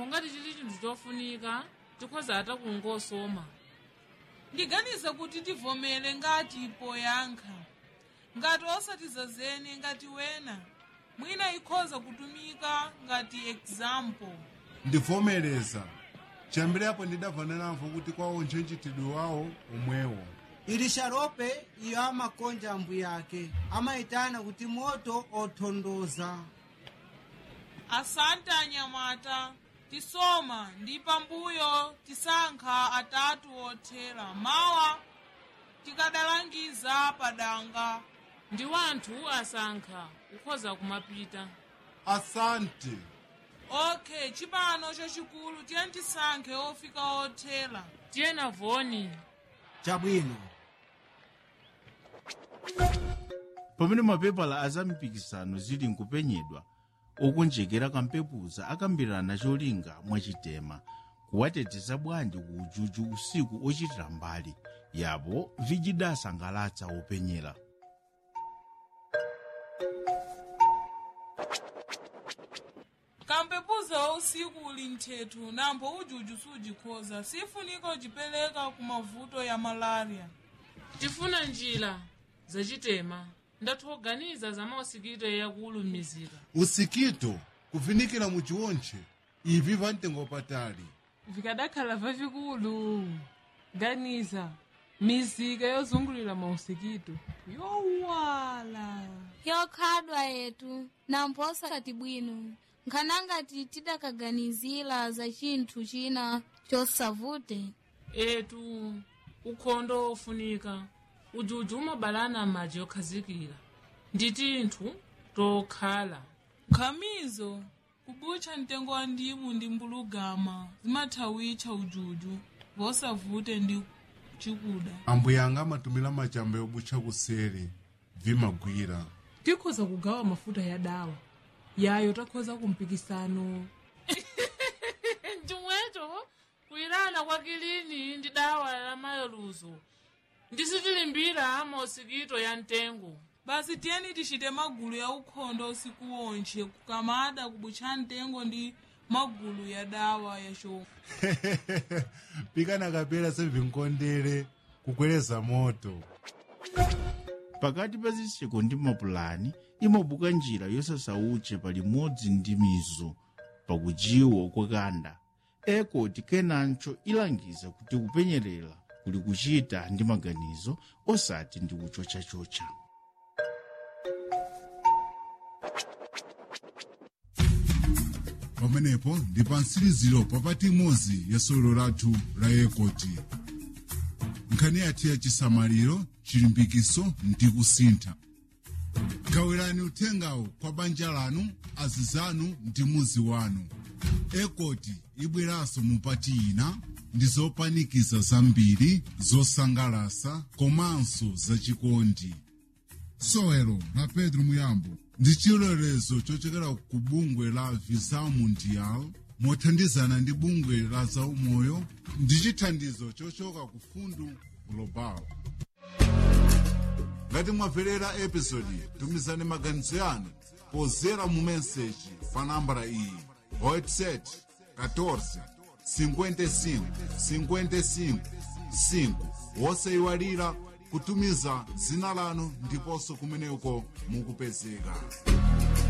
ngati chili chinthu chofunika tikhoza ata kungosoma ndiganiza kuti tivomere ngati poyankha ngati osatizazene ngati wena mwina ikhoza kutumika ngati example ndivomereza chiyambirapo ndidabvananamvo kuti kwaonje mchitidwe wawo omwewo ili xarope iyo amakonja ambuye ake amayitana kuti moto othondoza asante anyamata tisoma ndi pambuyo tisankha atatu othera mawa tikadalangiza padanga ndi wanthu asankha kukhoza kumapita asante ok chipano chachikulu tiye tisankhe ofika othera tiyena voni chabwino pamene mapepala azampikisano zili nkupenyedwa okonjekera kampepuza akambirana cholinga mwachitema kuwateteza bwanji ku ujuju usiku ochitira mbali yapo vijidasangalatsa openyera kampepuza wa usiku uli nthethu nambo ujuju sujikhoza sifunika ujipereka ku mavuto ya malaria tifuna njira zachitema ndathu oganiza za mausikito yakulumizika usikito kuvinikira mu chiwontche ivi pamtengo patali vikadakhala vavikulu ganiza mizika yozungulira mausikito yowala yokhadwa yetu nampo osati bwino nkhanangati tidakaganizira za chinthu china chosavute etu ukhondo ofunika ujuju umabalana m'madzi okhazikira ndi tinthu tokhala nkhamizo kubutcha mtengo wa ndimu ndi mbulugama zimathawitcha ujuju vosavute ndi chikuda ambuye anga amatumira machamba yobutcha kuseri vimagwira tikhoza kugawa mafuta ya dawa yayo takhoza kumpikisano chomwecho kuyirana kwa kilini ndi dawa la mayeluzo ndisitilimbira mausikito ya mtengo basi tiyeni tichite magulu ya ukhondo usiku wonche kukamada kubutcha mtengo ndi magulu ya dawa ya chomwe pikana kapera sevinkondere kukweleza moto pakati pa zitseko ndi mapulani imabuka njira yosasauche palimodzi ndi mizo pakujiwa kwakanda ekoti kenancho ilangiza kuti kupenyerera kuli kuchita ndi maganizo osati ndi kuchochachocha pamenepo ndi pa mtsiriziro papati imodzi ya solo lathu la ekoti nkhani yathu ya chisamaliro chilimbikiso ndi kusintha gawirani uthengawo kwa banja lanu azizanu ndi muzi wanu ekoti ibweranso mupati ina ndi zopanikiza zambiri zosangalasa komanso zachikondi sowelo la pedro muyambo ndi chilolezo chochokera ku bungwe la visa mundial mothandizana ndi bungwe la zaumoyo ndi chithandizo chochoka ku fundu global ngati mwamverera episodi tumizani maganizo yanu pozera mu meseji pa nambala iyi whatsapp 14 55 55 5 wosayiwalira kutumiza dzina lanu ndiponso kumeneko mukupezeka